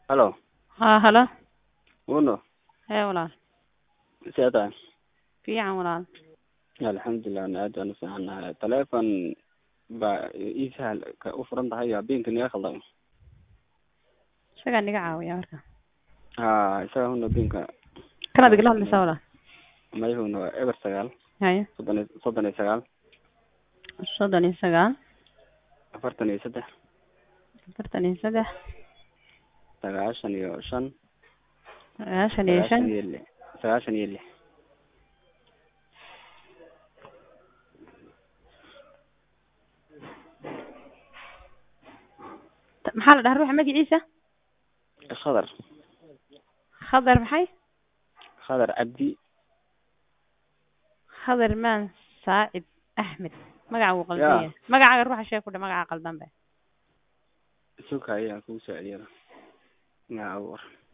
Halo, haa halo Uno, hee walaal see tahay? fiican walaal Alxamdulilah, ana aad baan u fiicanahay. Taleefon baa ii sahal ka u furan tahay habeenka niga khaldamay. isagaa niga caawiya marka Haa, isaga huna habeenka kanaad igala hadlaysaa walaal mayhuna waa eber sagaal haye soddon iyo soddon iyo sagaal soddon iyo sagaal afartan iyo saddex afartan iyo saddex sagaashan iyo shan sagaashan iyo shan sagaashan iyo lix sagaashan iyo lix Ta- maxaa la dhahaa ruuxa magaciisa khadar khadar maxay khadar cabdi khadar maan saacid axmed magaca wuu qaldan Ya. yahay magacaaga ruuxa sheeg ku dhe magaca qaldan be suka ayaa kugu soo celiyada magaca ugu war